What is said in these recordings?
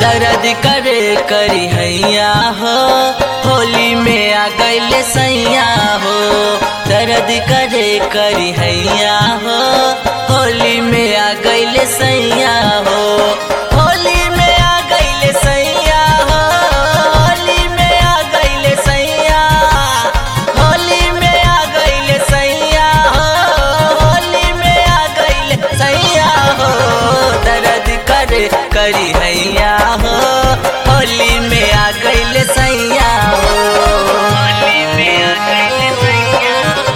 दर्द करे करी हैया हो होली में आ गईले सैया हो दर्द करे करी हैया हो होली में आ गईले सैया हो होली में आ गईले सैया हो होली में आ गईले सैया होली में आ गईले सैया हो होली में आ गईले सैया हो दर्द करे करी हैया हो होली में आ गईले सैया हो होली में आ गईले सैया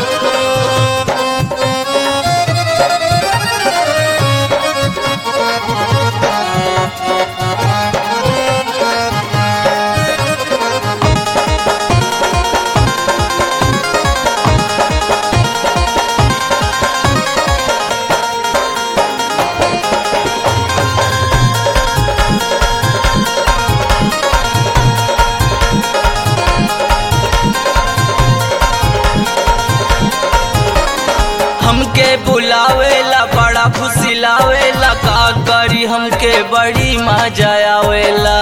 हमके बुलावेला बड़ा फुसिलावेला का करी हमके बड़ी मजा आवेला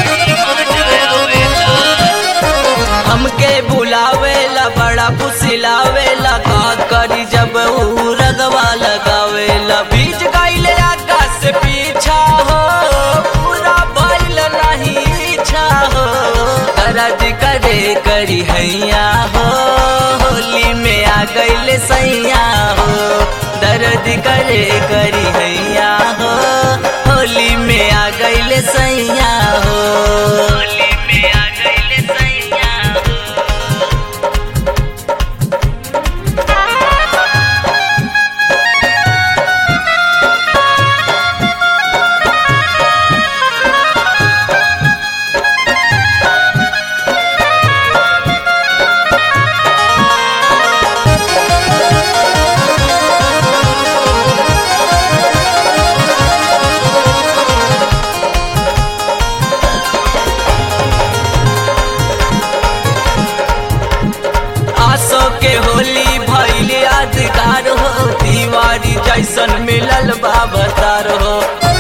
हमके बुलावेला बड़ा फुसिलावेला का करी जब ऊ रगवा लगावेला बीच गईले आकाश से पीछा हो पूरा बैल नहीं इच्छा हो दर्द करे करी हैया हो होली में आ गईले सैया हो दर्द करे करी हैया हो होली में आ गईले सैया हो होली में आ गईले सैया हो आसो के होली भैल यादगार हो दीवारी जैसन मिलल बाबतार हो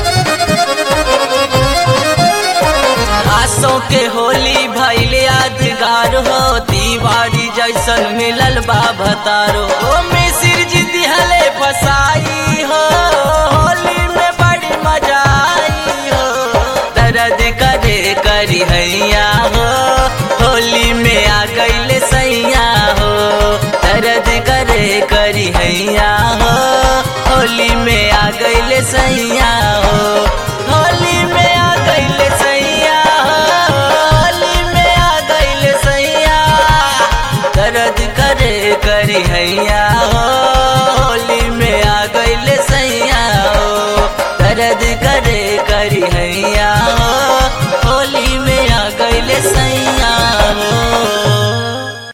आसो के होली भैल यादगार हो दीवारी जैसन मिलल बाबतार हो मिसिर जी दिहले फसाई हो होली में बड़ी मजा आई हो दर्द करे करी हैया हो होली में आ गईले सैया हो दर्द करे करी हैया हो होली में आ गईले सैया हो होली में आ गईले सैया हो होली में आ गईले सैया दर्द करे करी हैया हो होली में आ गईले सैया हो दर्द करे करी हैया